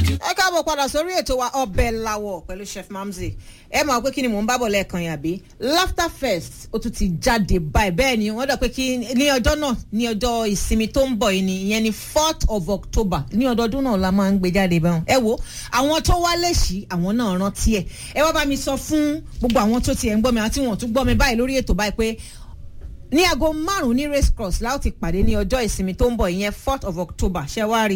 ẹ káàbọ̀ padà sórí ètò wa ọbẹ̀ làwọ̀ pẹ̀lú chef mamzi ẹ máa pé kí ni mò ń bábọ̀ lẹ́ẹ̀kan yà bí laughter fest ó tún ti jáde báyìí bẹ́ẹ̀ ni wọ́n dọ̀ pé kí ní ọjọ́ náà ní ọjọ́ ìsinmi tó ń bọ̀ yìí ni ìyẹn ni fourth of october ní ọdọọdún náà la máa ń gbé jáde bẹ́ẹ̀ ẹ wo àwọn tó wá lẹ́sì àwọn náà rántí ẹ̀ ẹ wá bá mi sọ fún gbogbo àwọn tó tiẹ̀ ń gbọ́ mi àti wọn tún gbọ́ mi báyìí lórí ètò báyìí pé ní aago márùn ní race cross láti pàdé ní ọjọ́ ìsinmi tó ń bọ̀ ìyẹn fourth of october ṣẹwárí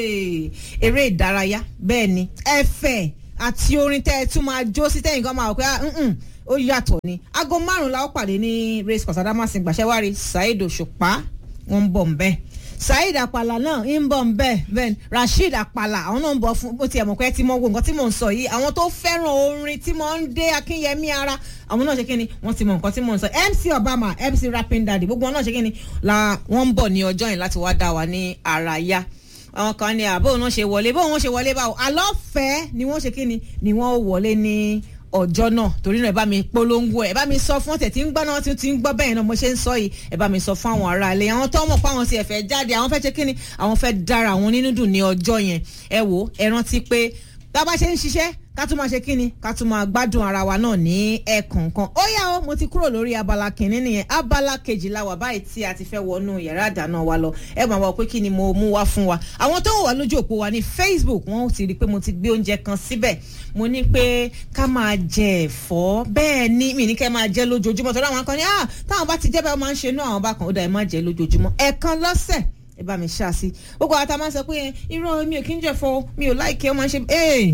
eré ìdárayá bẹ́ẹ̀ ni ẹ̀fẹ̀ àti orin tẹ́ ẹ tún máa jó sí tẹ́yìn kan máa wọ pé ó yàtọ̀ ni aago márùn la ó pàdé ní race cross adamasìn gbàṣẹwárí saheed òṣùpá wọn ń bọ̀ ń bẹ́ẹ̀ saheed apala náà ń bọ̀ ń bẹ́ẹ̀ bẹ́ẹ̀ rasheed apala àwọn náà ń bọ̀ fún bó tiẹ̀ mọ̀ pé tí mo wo nǹkan tí mò ń sọ yìí àwọn tó fẹ́ràn orin tí mo ń dé akínyẹmí ara àwọn náà ṣe kí ni wọ́n ti mọ nǹkan tí mò ń sọ mc obama mc rapping daddy gbogbo wọn náà ṣe kí ni la wọ́n ń bọ̀ ní ọjọ́ yìí láti wá dá wa ní ara yá àwọn kan ní àbó wọn ṣe wọlé bó wọn ṣe wọlé báwo àlọ́fẹ̀ẹ́ ni wọ́n ṣe kí ni ni wọ́n wọlé ní ọjọ́ náà torí náà ẹ bá mi polongo ẹ bá mi sọ fún ọ̀tẹ̀ tí ń gbọ́ náà tí ń gbọ́ bẹ́ẹ̀ náà mo ṣe ń sọ yìí ẹ bá mi sọ fún àwọn ará ilé àwọn tó mọ̀ pé àwọn ti ẹ̀fẹ̀ jáde àwọn fẹ́ ṣe kí ni àwọn fẹ́ dára àwọn nínú dùn ní ọjọ́ yẹn ẹ wò ẹ rántí pé tá a bá ṣe ń ṣiṣẹ́ ká tún máa ṣe kí ni ká tún máa gbádùn ara wa náà ní ẹ̀ẹ̀kọ̀ọ̀kan ó yá o mo ti kúrò lórí abala kìnínní nìyẹn abala kejìlá wà báyìí tí a ti fẹ́ wọnú yàrá àdáná wa lọ ẹ máa wọ pé kí ni mo mú wá fún wa àwọn tó wà lójú òpó wa ní facebook wọn ti rí i pé mo ti gbé oúnjẹ kan síbẹ̀ mo ní pé ká máa jẹ ẹ̀fọ́ bẹ́ẹ̀ ni mi ní kẹ́ máa jẹ lójoojúmọ́ tó dáwọn kan ní ah táwọn bá ti jẹ́ bẹ́ẹ̀ máa ń ṣe inú àwọn bá kan ó dà ẹ má jẹ lójoojúmọ́ ẹ̀ẹ̀kan lọ́sẹ̀ ẹ bá mi ṣáà sí gbogbo àwọn tá a máa ń sọ pé irọ́ mi ò kí ń jẹ̀fọ́ mi ò láìkẹ́ ó máa ń ṣe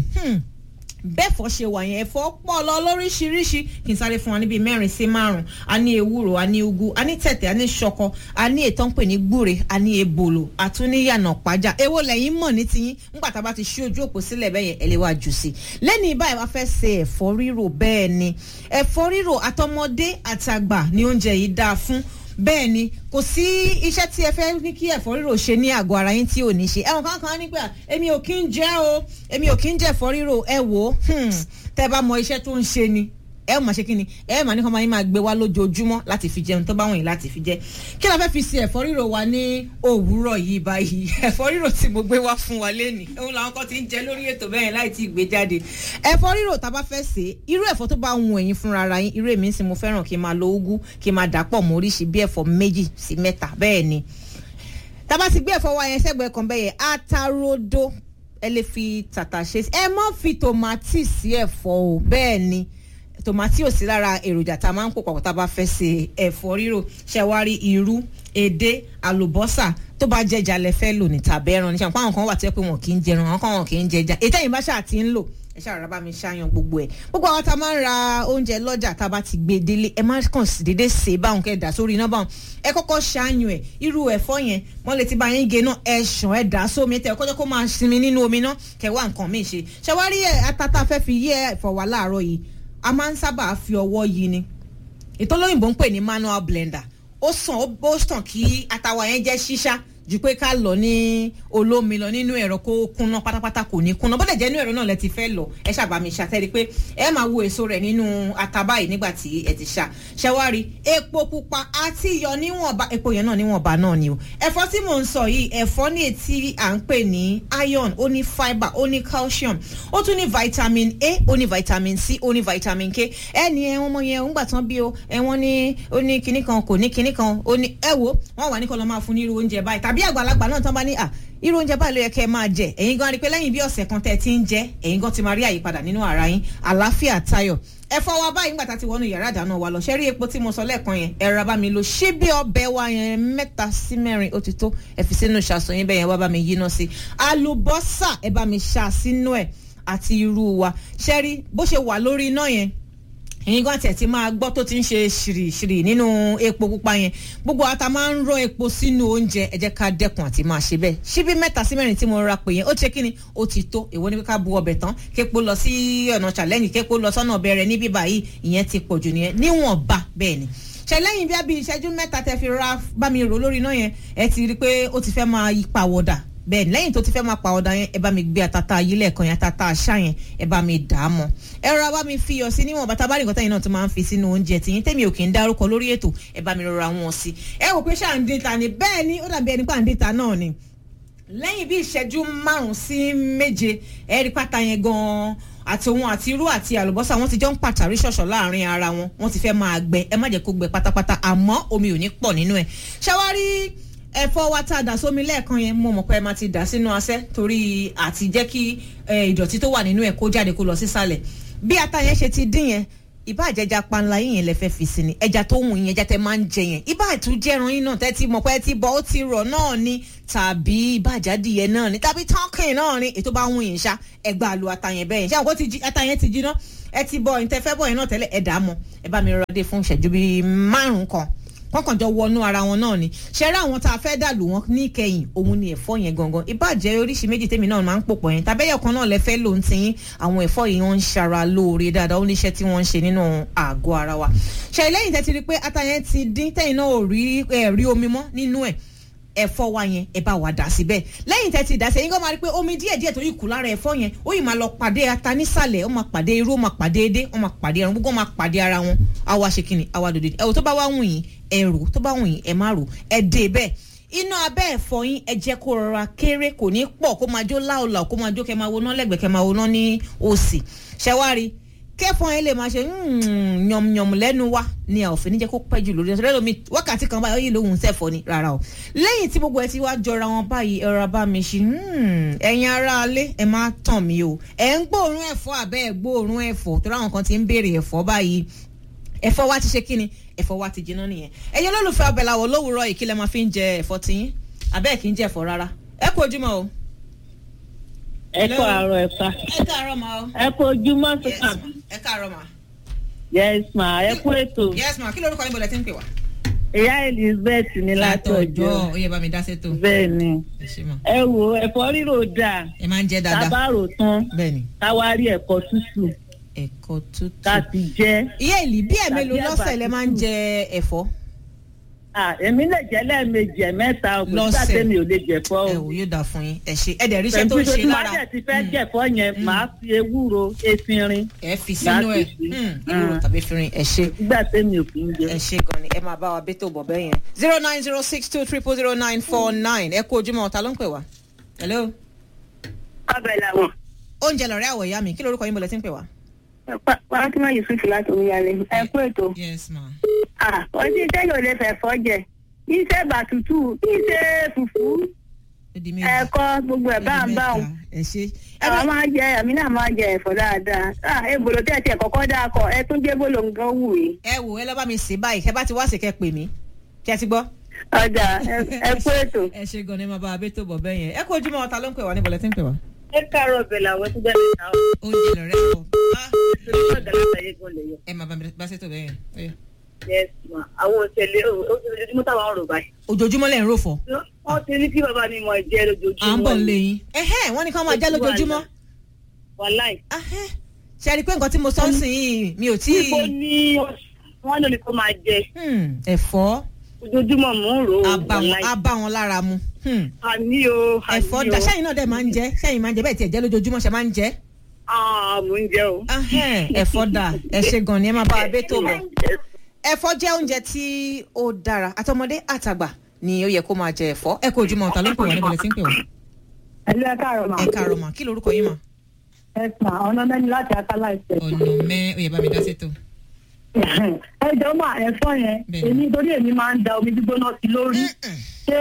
bẹ́ẹ̀fọ́ ṣe wà yẹn ẹ̀fọ́ pọ̀ lọ lóríṣiríṣi kì í sáré fún wa níbi mẹ́rin sí márùn-ún a ní ewúro a ní ugu a ní tẹ̀tẹ̀ a ní ṣọkọ a ní ètò ń pè ní gbúre a ní ebòlò àtúníyànà pàjá èwo lẹ́yìn mọ̀ ní tiyín nígbà tá a bá ti ṣí ojú òpó sílẹ̀ bẹ́ẹ̀ yẹn ẹ lè wá jù sí i lẹ́ni báyìí wá fẹ́ ṣe ẹ̀fọ́ rírò bẹ́ẹ̀ ni ẹ̀fọ́ rírò àtọmọdé àtàgbà ni oúnjẹ yìí dáa fún bẹ́ẹ̀ ni kò sí iṣẹ́ tí ẹ fẹ́ ní kí ẹ̀fọ́ rírò ṣe ní àgọ́ ara yín tí ò ní ṣe ẹ̀wọ̀n kankan ní pé èmi ò kí ń jẹ́ o èmi ò kí ń jẹ́ ẹ̀fọ́ rírò ẹ wò ó tẹ́ bá mọ iṣẹ́ tó ń ṣe ni ẹ máa ṣe kí ni ẹ máa ní kọ́ máa yín máa gbé wá lójoojúmọ́ láti fi jẹun tó bá wọ̀nyí láti fi jẹ kí la fẹ́ fi ṣe ẹ̀fọ́ rírò wa ní òwúrọ̀ yìí báyìí ẹ̀fọ́ rírò tí mo gbé wá fún wa lénìí òun làwọn kan ti ń jẹ lórí ètò bẹ́ẹ̀ láì tí ì gbé jáde ẹ̀fọ́ rírò tá a bá fẹ́ ṣe irú ẹ̀fọ́ tó bá wù ẹ̀yin fúnra ara yín irú èmi sì mo fẹ́ràn kí n máa lo úgú kí n máa dà pọ̀ mọ́ oríṣi bí ẹ̀fọ́ méjì sí mẹ́ta bẹ́ẹ̀ ni tá a bá ti gbé ẹ̀fọ́ wa yẹn sẹ́gbẹ̀ẹ́ kan bẹ́ẹ̀ yẹn atarodo ẹ lè fi tàtà ṣe ẹ má fi tòmátì sí ẹ̀fọ́ o bẹ́ẹ̀ ni tòmátì ò sí lára èròjà tá a máa ń pò papọ̀ tá a bá fẹ́ ṣe ẹ̀fọ́ rírò ṣẹ̀wárí irú èdè àlùbọ́sà tó bá jẹjà lẹ fẹ́ lò ní tàbí ẹran ní sàpá àwọn kan wà tó yẹ pé wọn kì í jẹran àwọn kan wọn kì í jẹjà ètò ẹ̀yìn bá ṣáà ti ń lò ẹ ṣáà rà bá mi ṣáyan gbogbo ẹ gbogbo àwọn tá a máa ń ra oúnjẹ lọ́jà tá a bá ti gbé délé ẹ má kàn sí dédé ṣe báwọn kẹ́ ẹ dà sórí iná báwọn ẹ kọ́kọ́ ṣáyan ẹ irú ẹ̀fọ́ yẹn wọ́n lè ti bá yín gé náà ẹ ṣàn ẹ dà sómi tẹ ẹ kọ́jọ́ kó máa sinmi nínú omi náà kẹwàá nǹkan míì ṣe ṣàwárí ẹ atata fẹ́ fi yé ẹ̀fọ́ wa láàárọ̀ yìí a máa ń sábà fi ọwọ́ yí ni ìtọ́lóyìnbó ń pè ní manual blender ó sàn ó sàn kí atawa yẹn jẹ́ ṣíṣá ju pé ká lọ ní olómi lọ nínú ẹ̀rọ kó kúnná pátápátá kò ní kúnná bọ́dẹ̀ jẹ́ inú ẹ̀rọ náà lẹ ti fẹ́ lọ ẹ ṣàbàmì ṣàtẹ́rí pé ẹ máa wo èso rẹ̀ nínú ataba yìí nígbà tí ẹ ti ṣá ṣẹwárí epo pupa àti iyọ̀ níwọ̀nba epo yẹn náà níwọ̀nba náà ni o ẹ̀fọ́ tí mò ń sọ yìí ẹ̀fọ́ ní etí à ń pè ní iron ó ní fibre ó ní calcium ó tún ní vitamin A ó ní vitamin C ó ní vitamin K ẹni ẹ wọn mọ yẹn ń gbà tán bí o ẹ wọn ní ó ní kinní kan kò ní kinní kan ó ní ẹ wo wọn wà ní kọ́ lọ́ máa fún ní irú oúnjẹ báyìí tàbí àgbàlagbà náà tán bá ní à irú oúnjẹ báyìí ló yẹ kẹ́ ẹ máa jẹ ẹ̀yin gan rí pé lẹ́yìn bí ọ̀sẹ̀ kan tẹ́ ẹ ti ń jẹ ẹ̀yin gan ti máa rí àyípadà nínú ara yín àlàáfíà tayọ̀ ẹ̀fọ́ wa báyìí nígbà tá a ti wọnú yàrá ìdáná wa lọ ṣe rí epo tí mo sọ lẹ́ẹ̀kan yẹn ẹ̀rọ bá mi lo ṣíbí ọbẹ̀ wa yẹn mẹ́ta sí mẹ́rin ó ti tó ẹ fi sínú ṣàṣọ yín bẹ́ẹ̀ yẹn wá bá mi yíná sí àlùbọ́sà ẹ bá mi ṣà sínú ẹ̀ àti irú wa ṣe rí bó ṣe wà lórí iná yẹn ẹ̀yin gan tẹ̀ ti máa gbọ́ tó ti ń ṣe ṣìrìṣìrì nínú epo pupa yẹn gbogbo ata máa ń rọ epo sínú oúnjẹ ẹ jẹ́ ká dẹ́kun àti máa ṣe bẹ́ẹ̀ ṣíbí mẹ́ta sí mẹ́rin tí mo ra pè yẹn ó ṣe kí ni ó ti tó èwo ni ká bu ọbẹ̀ tán képo lọ sí ọ̀nà challenge képo lọ sọ́nà ọbẹ̀ rẹ̀ níbí báyìí ìyẹn ti pọ̀ jù nìyẹn níwọ̀nba bẹ́ẹ̀ ni ṣẹlẹ́yìn bí abí ìṣẹ́jú mẹ́ta tẹ fi ra bá mi rò lórí iná yẹn ẹ ti rí i pé ó ti fẹ́ máa yí pàwọ̀dà bẹ́ẹ̀ lẹ́yìn tó ti fẹ́ máa pa ọ̀dà yẹn ẹ bá mi gbé àtàtà yìí lẹ́ẹ̀kan yẹn àtàtà àṣà yẹn ẹ bá mi dà á mọ́ ẹ rọra bá mi fi iyọ̀ sí níwọ̀n bàtà bá nìkan tẹ́yìn náà tó máa ń fi sínú oúnjẹ tìyín tẹ́mi ò kì í dárúkọ lórí ètò ẹ bá mi rọra wọn sí ẹ wò pé ṣáà ń dín ta ni bẹ́ẹ̀ ni ó dàbí ẹni pà ń dín ta náà ni lẹ́yìn bí ìṣẹ́jú márùn-ún sí méje ẹ̀rí pátá yẹn gan-an àti òun àti irú àti àlùbọ́sà wọ́n ti jọ ń pàtàrí ṣọ̀ṣọ̀ láàrin ara wọn wọ́n ti fẹ́ máa gbẹ ẹ má jẹ́ kó gbẹ pátápátá àmọ́ omi ò ní pọ̀ nínú ẹ̀ ṣáwárí ẹ̀fọ́ wa tá a dà sómi lẹ́ẹ̀kan yẹn mo mọ̀ pé ẹ máa ti dà sínú asẹ́ torí àti jẹ́ kí ìdọ̀tí tó wà nínú ẹ̀ kó jáde kó lọ sísàlẹ̀ bí ata yẹn ṣe ti dín yẹn ìbá àjẹjà panla yín yẹn lẹ fẹ́ fi sí ni ẹja tó wù yín ẹja tẹ máa ń jẹ yẹn ìbá àtúnjẹrun yín náà tẹ́tí mọ̀ pé ẹ ti bọ̀ ó ti rọ̀ náà ni tàbí ìbá àjádìyẹ náà ni tàbí tọ́kìn náà ni ètò bá wù yín ṣá ẹgbà lu ata yẹn bẹ́ẹ̀ yẹn ṣé àwọn kò ti ata yẹn ti jiná ẹ ti bọ̀ ìtẹ́fẹ́ bọ̀ yẹn náà tẹ́lẹ̀ ẹ dà á mọ́ ẹ bá mi rọra dé fún ìṣẹ́jú bíi márùn-ún kan kọ́kàn jọ wọnú ara wọn náà ni ṣẹ́rẹ́ àwọn tá a fẹ́ dàlù wọn ní ìkẹyìn òun ni ẹ̀fọ́ yẹn gangan ìbàjẹ́ oríṣi méjì tèmi náà máa ń pòpọ̀ yẹn tàbẹ́yẹ̀ kan náà lẹ fẹ́ lò ń tiyín àwọn ẹ̀fọ́ yìí wọ́n ń ṣara lóore dáadáa ó níṣẹ́ tí wọ́n ń ṣe nínú àgọ́ ara wa ṣe lẹ́yìn tẹ́ ti rí pé ata yẹn ti dín tẹ́yìn náà ò rí rí omi mọ́ nínú ẹ̀ ẹ̀fọ́ wa yẹn ẹ bá wa dà síbẹ̀ lẹ́yìn tẹ́ ti dà sí ẹ̀yin kan máa rí pé omi díẹ̀ díẹ̀ tó yìí kù lára ẹ̀fọ́ yẹn ó yìí máa lọ pàdé ata nísàlẹ̀ ó máa pàdé irú ó máa pàdé edé ó máa pàdé ẹran gbogbo ó máa pàdé ara wọn àwa ṣe kìnnì àwa dòdò ẹ̀wò tó bá wá wùn yín ẹ rò tó bá wùn yín ẹ má rò ẹ dé bẹ́ẹ̀ iná abẹ́ ẹ̀fọ́ yín ẹ jẹ́ kó rọra kéré kò ní pọ̀ kó máa jó láòlà kó máa jó kẹ́ máa woná lẹ́gbẹ̀ẹ́ kẹ́ máa woná ní òsì ṣẹ́wárí kẹfọn yẹn lè máa ṣe yànmùyànmù lẹ́nu wa ni a ò fi ní jẹ́ kó pẹ́ jù lórí ẹ̀sọ́ lẹ́lómi wákàtí kan báyìí ó yìí lóhùn sẹ́fọ́ ni rárá o lẹ́yìn tí gbogbo ẹ ti wá jọra wọn báyìí ẹ̀rọ abá mi ṣe ẹ̀yin ará alẹ́ ẹ má tàn mí o ẹ̀ ń gbóòórùn ẹ̀fọ́ àbẹ́ ẹ̀ gbóòórùn ẹ̀fọ́ tó ráwọn kan ti ń béèrè ẹ̀fọ́ báyìí ẹ̀fọ́ wa ti ṣe kíni ẹ̀fọ́ wa ti jiná nìyẹn ẹ̀yin olólùfẹ́ ọbẹ̀ làwọ̀ lówùúrọ̀ yìí kí lẹ máa fi ń jẹ ẹ̀fọ́ tiyín àbẹ́ẹ̀ kì í jẹ ẹ̀fọ́ rárá ẹ kú ojúmọ́ o ẹ kọ àárọ̀ ẹ fa. ẹ káàárọ̀ ma o. ẹ kọ ojúmọ́ yes sísà. ẹ káàárọ̀ ma. yes ma ẹ kú ètò. yes ma kí lorúkọ yín bọ̀dẹ̀ tí ń pè wá. ìyá elizabeth ní látọjọ́. ó yẹ bá mi dá sétò. bẹ́ẹ̀ ni ẹ ṣe mọ. ẹ wo ẹ̀fọ́ rírò dáa ẹ máa ń jẹ dáadáa. tábàrò tán bẹ́ẹ̀ ni káwá rí ẹ̀kọ́ tútù ẹ̀kọ́ tútù. ká ti jẹ. ìyá ìlì bí ẹ̀ mélòó Tàbí lọ́sẹ̀ ẹ̀bà lẹ máa ń jẹ ẹ̀fọ́. Ah, èmi lè jẹ lẹ́ẹ̀mejì ẹ̀mẹ́ta òkú Lọ́sẹ̀. sáté mi ò lè jẹ̀fọ́ ẹ o. wò yóò dà fún yín ẹ ṣe ẹ dẹ̀ ríṣẹ́ tó ń ṣe tí lára. wọ́n dẹ̀ ti fẹ́ jẹ̀fọ́ yẹn màá fi ewúro efinrin ẹ fi sínú ẹ Láti fi. ìwúrò Mm. tàbí fìrin ẹ ṣe. nígbà tẹ́mi ò kì í jẹ. ẹ ṣe gan ni ẹ máa bá wa bẹ́tò bọ̀ bẹ́ẹ̀ yẹn. zero nine zero six two triple zero nine four nine ẹ kú ojúmọ́ ọ̀tá ló ń pè wá. hello. ọbẹ̀ làwọn. oúnjẹ lọ̀rẹ́ àwọ̀ ìyá mi kí lorúkọ yín bọ̀lẹ̀ tí ń pè wá. Fatima Yusuf láti omiyalé ẹ kú ètò. yes ma. Ah, ọtí sẹ́yìn ò lè fẹ̀fọ́ jẹ iṣẹ́ bàtútù iṣẹ́ fùfú ó di méjì. ẹ̀kọ́ gbogbo ẹ̀ bá ń bá òun. ẹ ṣe. ẹ àwọn bá máa ń jẹ àmì náà máa ń jẹ ẹ̀fọ́ dáadáa. Ah, ebolo tẹ̀ tiẹ̀ kọ́kọ́ dáa kọ ẹ tún jẹ́ bolo nǹkan wù mí. ẹ wò ẹ lọ bá mi sè báyìí kẹ bá ti wá sí kẹ pè mí kí ẹ ti gbọ́. ọjà ẹ- ẹ kú ètò. ẹ ṣe gan ni máa bá a bẹ́tò bọ̀ bẹ́ẹ̀ yẹn ẹ kú ojúmọ́ ọ̀tá ló ń pè wá ní bọ̀lẹ̀ tí ń pè wá. ẹ káàárọ̀ ọbẹ̀ làwọn tó bẹ́ẹ̀ ní àwọn oúnjẹ lọ̀rẹ́ àwọ̀ ọ̀gá látàyè gan lè yọ. ẹ máa bá mi bá ṣètò bẹ́ẹ̀ yẹn. ó yá. yes ma àwọn òṣèlè ojoojúmọ́ táwọn ọ̀rọ̀ báyìí. ojoojúmọ́ lẹ́yìn rò fọ́. wọ́n ti ní kí bàbá mi mọ̀ jẹ́ à ń lójoojúmọ́. bọ̀ nílé yín. ẹhẹ́ wọ́n ní ká máa já lójoojúmọ́. wàláì. Ahẹ́. ṣe é rí i pé nǹkan tí mo sọ ń sìn yìí mi ò tí ibo ì. ni wọ́n lò ní kó máa jẹ Hmm, ẹ̀fọ́ ojoojúmọ́ mò ń rò ó á bá wọn- wàláì. á bá wọn lára mu. Hmm. àní o àní ẹ̀fọ́ o. dà sẹ́yìn náà dẹ̀ máa ń jẹ sẹ́yìn máa ń jẹ bẹ́ẹ̀ tiẹ̀ jẹ́ lójoojúmọ́ ṣe máa ń jẹ. Ah, mò ń jẹ o. Ahẹ́, ẹ̀fọ́ dà ẹ ṣe gan ni ẹ máa bá wa bẹ́tò bọ̀. ẹ̀fọ́ jẹ́ oúnjẹ tí ó dára àtọmọdé àtàgbà ni ó yẹ kó máa jẹ ẹ̀fọ́ ẹ kú ojúmọ́ ọ̀tá ló ń pè wá níbo lẹ ti ń pè wá. ẹlú ẹ káàárọ̀ mà. ẹ káàárọ̀ mà kí lorúkọ yín mà. ẹ sà ọ̀nà mẹ́ni láti akálà ìṣẹ̀. ọ̀nà mẹ́ ó yẹ bá mi dá sétò. ẹ jọ mà ẹ̀fọ́ yẹn Bẹ́ẹ̀ni. èmi torí èmi máa ń da omi gbígbóná sí lórí. ṣé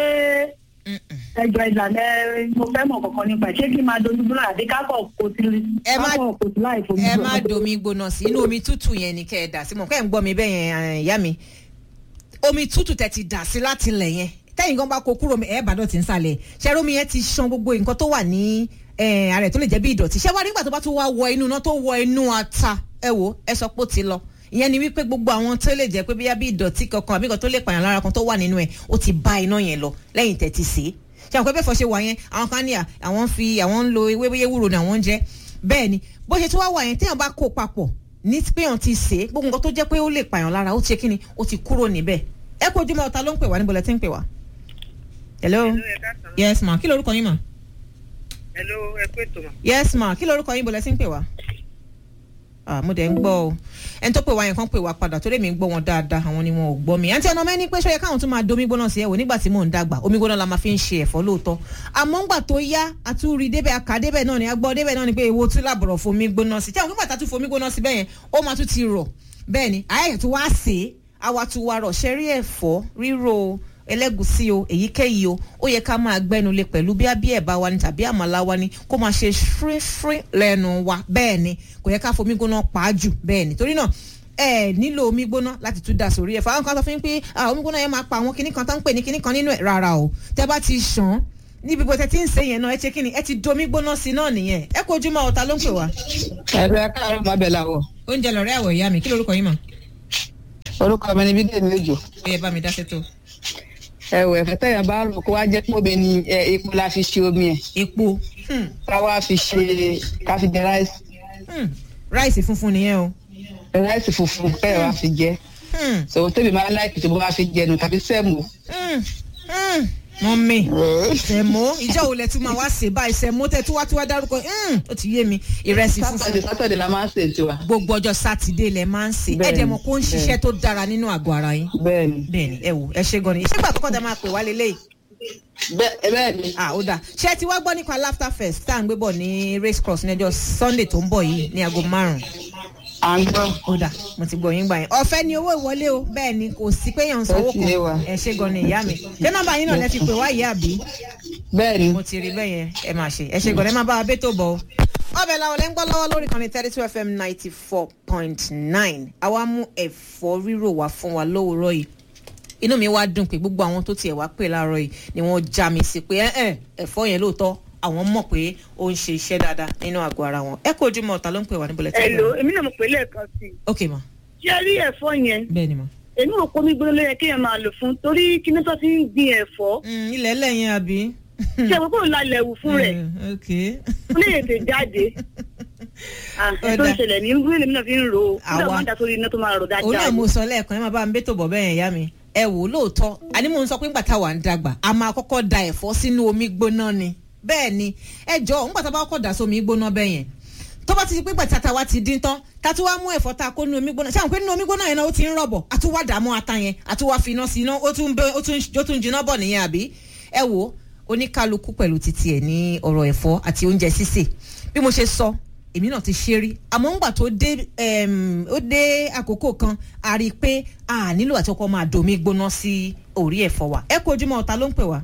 ẹjọ ìlànà ẹ mo fẹ́ mọ̀ kankan nípa ẹ̀ ṣé kí n máa dojú gbóná àbí kákọ̀ kò sí Ẹ má- kákọ̀ kò sí láì fomi ẹ gbóná. má domi gbóná sí inú omi tútù yẹn ni kẹ́ ẹ dà sí mọ̀ kẹ́ ẹ̀ ń gbọ́ mi bẹ́ẹ̀ yẹn eh, ìyá mi omi tútù tẹ́ ti dà sí láti lẹ̀ yẹn tẹ́yìn gan bá kó kúrò mi ẹ̀ bá dọ̀tí ń sàlẹ̀ ṣẹ́rọ omi yẹn ti ṣan gbogbo nǹkan tó wà ní eh, ara ẹ̀ tó lè jẹ́ bí ìdọ̀tí ṣẹ́ wá nígbà tó bá tún wá wọ inú iná tó wọ inú ata ẹ wò ẹ sọ pé ó ti lọ ìyẹn ni wípé gbogbo àwọn tó lè jẹ́ pé bíyá bí ìdọ̀tí kankan àbí kan tó lè pààyàn lára kan tó wà nínú ẹ̀ ó ti bá iná yẹn lọ lẹ́yìn tẹ́ ti sè é ṣe àwọn pé bẹ́ẹ̀ fọ́ ṣe wà yẹn àwọn kan ní à àwọn ń fi àwọn ń lo ewé bóyá ewúro ni àwọn ń jẹ bẹ́ẹ̀ ni bó ṣe tún wá wà yẹn téèyàn bá kó papọ̀ ní péyàn ti sè é gbogbo nǹkan tó jẹ́ pé ó lè pààyàn lára ó ti ṣe kíni ó ti kúrò níbẹ̀ ẹ kó ojúmọ́ ọ̀tá ló ń pè wá níbo lẹ ti ń pè wá. hello yes ma kí lorúkọ yín ma hello ẹ kú ètò mà. yes ma kí lorúkọ yín bo lẹ ti ń pè wá. Ah, mo dẹ̀ ń gbọ́ o ẹni tó pè wá yẹn kan pè wá padà torí mi ń gbọ́ wọn dáadáa àwọn ni wọn ò gbọ́ mi àǹtí ọ̀nà mẹ́ni pé ṣọ́yẹ káwọn tún máa domi gbóná sí ẹ̀wò nígbà tí mò ń dàgbà omi gbóná la máa fi ń ṣe ẹ̀fọ́ lóòótọ́ àmọ́ ńgbà tó yá àtúrí débẹ̀ àkà débẹ̀ náà ni agbọ́ débẹ̀ náà ni pé èwo tún làbọ̀rọ̀ fomi gbóná sí tí àwọn nígbà tá a tún fomi gbóná sí bẹ́ẹ̀ yẹn ó máa tún ti rọ̀ bẹ́ẹ̀ ni àyẹ̀yẹ̀ tó wá sè é àwa tún wá rọ̀ ṣẹ́rí ẹ̀fọ́ ríro ẹlẹ́gùsí o èyíkéyìí o ó yẹ ká máa gbẹ́nulé pẹ̀lú bí abí ẹ̀bá wa ni tàbí àmàlà wa ni kó máa ṣe fírífírí lẹ́nu wa bẹ́ẹ̀ ni kò yẹ ká fomi gbóná pa á jù bẹ́ẹ̀ ni torí náà ẹ nílò omi gbóná láti tún dà sórí ẹ̀fọ́ àwọn kan sọ fún yín pé ah, omi gbóná yẹn máa pa àwọn kinní kan tó ń pè ní kinní kan nínú ẹ̀ rárá o tẹ́ bá ti ṣàn níbi bó tẹ ti ń ṣe yẹn náà ẹ ṣe kí ni ẹ ti domi gbóná sí náà nìyẹn ẹ kó ojúmọ́ ọ̀tá ló ń pè wá. ẹ̀rọ ẹ̀ka àrùn máa bẹ̀ làwọ̀. oúnjẹ lọ̀rẹ́ àwọ̀ ìyá mi kí lorúkọ yín mọ̀ orúkọ mi ni bídèmí òjò. ó yẹ bá mi dá sétò. ẹ̀wọ̀ ẹ̀fẹ̀ tẹ̀yàn bá rò kó wá jẹ́ pé omi ni ẹ, epo la fi ṣe omi ẹ̀. epo hmm, ká wá fi ṣe ká fi jẹ ráìsì hmm, ráìsì funfun nìyẹn o. ráìsì funfun kẹ́ẹ̀ wá fi jẹ. Hmm, sọ̀rọ̀ tẹ́bi máa ń láìkì tó bá wá fi jẹnu tàbí sẹ́mu. hmm, hmm, mọ́mì sẹ̀mó ìjọ wo lẹ tún máa wá ṣe báyìí sẹ̀mó tẹ tún wá tún wá dárúkọ hmm, ó ti yé mi ìrẹsì funfun sátọ̀dẹ̀ sátọ̀dẹ̀ la máa ń sè tiwa. gbogbo ọjọ́ sátidé lẹ máa ń ṣe ẹ Bẹ́ẹ̀ni, dẹ̀ mọ̀ kó ń ṣiṣẹ́ tó dára nínú àgọ́ ara yín. bẹ́ẹ̀ni bẹ́ẹ̀ni ẹ wò ẹ ṣe gan ni ìṣègbà àkọ́kọ́ tẹ máa pè wá lélẹ́yìí. bẹ́ẹ̀ bẹ́ẹ̀ni ah ó dáa ṣé ẹ ti wá gbọ́ nípa laughter fest tá à ń gbé bọ̀ ní race cross ní ọjọ́ sunday tó ń bọ̀ yìí ní aago márùn-ún à ń gbọ́. ó dà mo ti gbọ́ yín gbà yẹn ọ̀fẹ́ ni owó ìwọlé o bẹ́ẹ̀ ni kò sí pé yàn ń sanwó Ó ti yé wa. kan ẹ ṣe gan ni ìyá mi ṣé nọ́mbà yín náà lẹ fi pè wá ìyá àbí bẹ́ẹ̀ni mo ti rí bẹ́ẹ̀ yẹn ẹ máa ṣe ẹ ṣe gan ni ẹ máa bá wa bẹ́ tó bọ̀ o. ọbẹ̀ làwọn lẹ́ ń gbọ́ lọ́wọ́ lórí kan ní thirty two fm ninety four point nine àwa mú ẹ̀fọ́ rírò wá fún wa lówùúrọ̀ yìí inú mi wá dùn pé gbogbo àwọn tó tiẹ̀ wá pè láàárọ̀ yìí ni wọ́n já mi sí pé ẹ̀ ẹ̀fọ́ yẹn lóòótọ́ àwọn mọ̀ pé ó ń ṣe iṣẹ́ dáadáa nínú àgọ́ ara wọn ẹ kó ojúmọ́ ọ̀tá ló ń pè wá níbo lẹ́tí Hello, èmi náà mo pè lẹ́ẹ̀kan sí i. ok ma ṣé ẹ rí ẹ̀fọ́ yẹn bẹ́ẹ̀ ni ma. èmi ò kó mi gbóná lóye kéèyàn máa lò fún torí kíní tó ti ń gbin ẹ̀fọ́ Mm, ilẹ̀ lẹ́yìn àbí. ṣé àpapọ̀ ńlá lẹ̀wù fún rẹ̀ Mm, ok. ó lè tètè jáde Ah, ẹ̀ tó ń Ó dà. ṣẹlẹ̀ ní gbé lèmi náà fi ń ro ó Àwa- nígbà wọn dà sórí iná tó máa rò òun náà dáadáa mo sọ lẹ́ẹ̀kan ẹ máa bá mi bẹ́tò bọ̀ bẹ́ẹ̀ yẹn yá mi. ẹ wò ó lóòótọ́ àní mò ń sọ pé ńgbà táwa ń dàgbà a máa kọ́kọ́ da ẹ̀fọ́ sínú omi gbóná ni bẹ́ẹ̀ ni ẹ jọ ńgbà tá a bá kọ́kọ́ dà sómi gbóná bẹ́ẹ̀ yẹn tó bá ti di pé gbàtà tàwa ti dín tán ká tún wá mú ẹ̀fọ́ tá a kó nínú omi gbóná ṣáà pé nínú omi gbóná yẹn náà ó ti ń rọ̀bọ̀ a tún wá dààmú ata yẹn a tún wá fi iná sí iná ó tún bẹ- ó tún ó tún jiná bọ̀ nìyẹn àbí ẹ wò ó oníkálukú pẹ̀lú titi ẹ̀ ní ọ̀rọ̀ ẹ̀fọ́ àti oúnjẹ sísè bí mo ṣe sọ èmi náà ti ṣe rí àmọ́ ńgbà tó dé em, ó dé àkókò kan a rí i pé a nílò àti ọkọ máa domi gbóná sí orí ẹ̀fọ́ wa ẹ kó ojúmọ́ ọ̀tá ló ń pè wá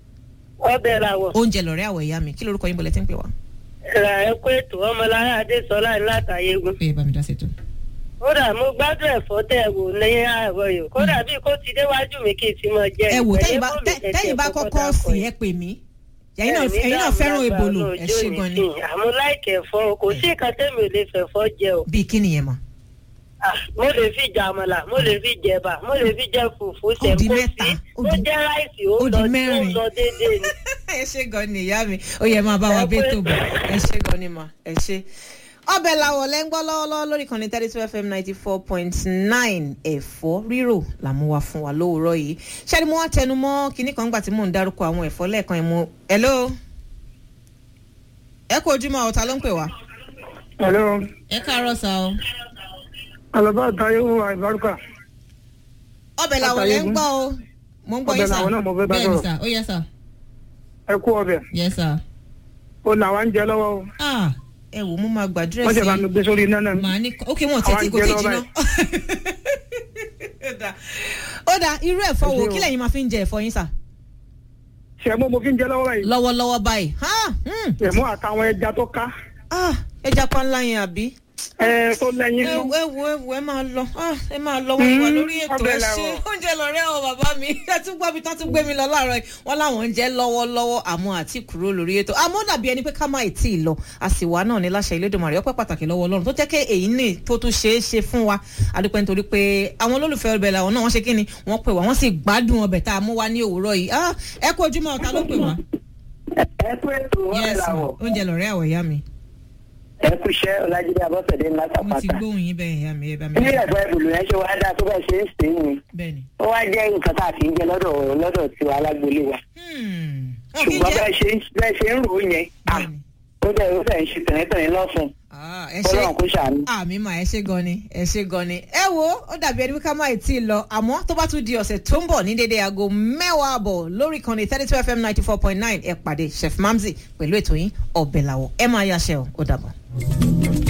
ọbẹ̀ làwọ̀ oúnjẹ lọ́rẹ́ àwọ̀ ìyá mi kí lorúkọ yín bọ̀lẹ́ tí ń pè wá. ra ẹ kó ètò ọmọlára adésọlá látàyégún ó yẹ bá mi dá ṣètò. kódà mo gbádùn ẹ̀fọ́ tẹ̀ wò lẹ́yìn àárọ̀ yìí kódà bí kò ti déwájú mi kì í ti mọ jẹ ẹ wò ìpẹ̀lẹ́ tẹ́yìn bá bò mí tẹ́- tẹ̀tẹ̀ tẹ́yìn bá kọ́kọ́ kọ́kọ́ dákọ̀ sí yìí. ẹ pè mí ẹ̀yin náà Ẹ̀mí ẹ̀yin náà dààmú fẹ́ràn lágbára ebolo ẹ ọlọ́jọ́ ṣe mi gan ni sí. àmọ́ láìkẹ́ ẹ̀fọ́ o, kò sí nǹkan tẹ́mi ò lè fẹ̀fọ́ jẹ o bíi kí nìyẹn mọ̀. Ah, mo lè fi jẹ àmàlà mo lè fi jẹ ẹ̀bà mo lè fi jẹ fùfú Ó di sẹ̀kó mẹ́ta, sí ó ó di- jẹ́ ráìsì ó ó di lọ ó mẹ́rin. lọ déédéé ni. ẹ ṣe gan ni ìyá mi ó yẹ máa bá wa Ẹ bẹ́ẹ̀ pé- tó bọ̀ ẹ ṣe gan ni mà ẹ ṣe. ọbẹ̀ làwọ̀ lẹ́ ń gbọ́ lọ́wọ́lọ́wọ́ lórí kan ní thirty two fm ninety four point nine ẹ̀fọ́ rírò là mú wa fún wa lówùúrọ̀ yìí ṣáàdì mo wá tẹnu mọ́ kinní kan gbà tí mò ń dárúkọ àwọn ẹ̀fọ́ lẹ́ẹ̀kan ẹ̀ mo hello ẹ kú ojúmọ́ ọ̀tá ló ń pè wá. hello ẹ káàárọ̀ sá o. alaba tayo àìbárúkà ọbẹ̀ làwọ̀ lẹ́ ń gbọ́ o mo ń gbọ́ yín Ọbẹ̀ sá làwọ̀ náà mo fẹ́ bá bẹ́ẹ̀ ni sọ̀rọ̀. sá ó yẹ sá ẹ kú ọbẹ̀ yẹ sá. ó làwa ń jẹ lọ́wọ́ o ah ẹ wò mo máa gbàdúrà wọ́n sí ṣe bá mi gbé sórí iná náà màá ní ok wọn ò tètè kò Àwọn tí jẹ jiná. lọ́wọ́ Ó dáa. ó dáa irú ẹ̀fọ́ wo Ẹ ṣé o. kí lẹ́yìn máa fi ń jẹ ẹ̀fọ́ yín sà ṣẹ̀mú mo fi ń jẹ lọ́wọ́ báyìí lọ́wọ́lọ́wọ́ báyìí. Ha, hmm. ṣẹ̀mú àtàwọn ẹja tó ká Ah, ẹja pa ńlá yẹn àbí. ẹ tó lẹ́yìn ẹ nù wo ẹ wo ẹ wo ẹ máa lọ Ah, ẹ máa lọ wọn wà Mm, lórí ètò ọbẹ̀ ẹ ṣe làwọ̀. oúnjẹ lọ́rẹ́ ọ bàbá mi ẹ tún gbọ́ mi tán tún gbé mi lọ láàárọ̀ yìí wọ́n láwọn ń jẹ́ lọ́wọ́lọ́wọ́ àmọ́ àti kúrò lórí ètò àmọ́ ó dàbí ẹni pé ká má tí ì lọ àsìwà náà ní láṣẹ Elédùmarè ọpẹ́ pàtàkì lọ́wọ́ Ọlọ́run tó jẹ́ kí èyí ní tó tún ṣeé ṣe fún wa adúpẹ́ nítorí pé àwọn olólùfẹ́ ọbẹ̀ làwọn náà wọ́n ṣe kí ni wọ́n pè wá wọ́n sì gbádùn ọbẹ̀ tá a mú wá ní òwúrọ̀ yìí Ah, ẹ kú ojúmọ́ ọ̀tá ló pè wá. ẹ kú ètò ọ̀rẹ́ Yes, ma. làwọ̀ oúnjẹ lọ́rẹ́ àwọ̀ ìyá mi ẹ kú iṣẹ́ ọlájídé abọ́sẹ̀dé ńlá mo ti tàpátá gbóhùn yín bẹ́ẹ̀ ìyá mi ẹ bá mi. bí ẹ̀fọ́ ẹ̀bùlù yẹn ṣe wá dáa tó bẹ́ẹ̀ ṣe ń sè é ni bẹ́ẹ̀ ni. ó wá jẹ́ nǹkan tá a fi ń jẹ lọ́dọ̀ lọ́dọ̀ tiwa alágbolé wa Hmm. wọn kì í ṣùgbọ́n jẹ́ bẹ́ẹ̀ ṣe ń- bẹ́ẹ̀ ṣe ń rò ó yẹn à, bẹ́ẹ̀ ni. ó dẹ̀ ó dẹ̀ ń ṣe tẹ̀rẹ́tẹ̀rẹ́ lọ́sùn Ah. Ah, ẹ ṣe ọlọ́run kó ṣàánú. àmì mà ẹ ṣe gan ni ẹ ṣe gan ni. ẹ wo ó dàbí ẹni wípé ká má tí ì lọ àmọ́ tó bá tún di ọ̀sẹ̀ tó ń bọ̀ ní dédé aago mẹ́wàá àbọ̀ lórí ìkànnì thirty two fm ninety four point nine ẹ pàdé chef mamzi pẹ̀lú ètò yín ọ̀bẹ̀ làwọ̀ ẹ máa yáṣẹ́ o ó dàbọ̀.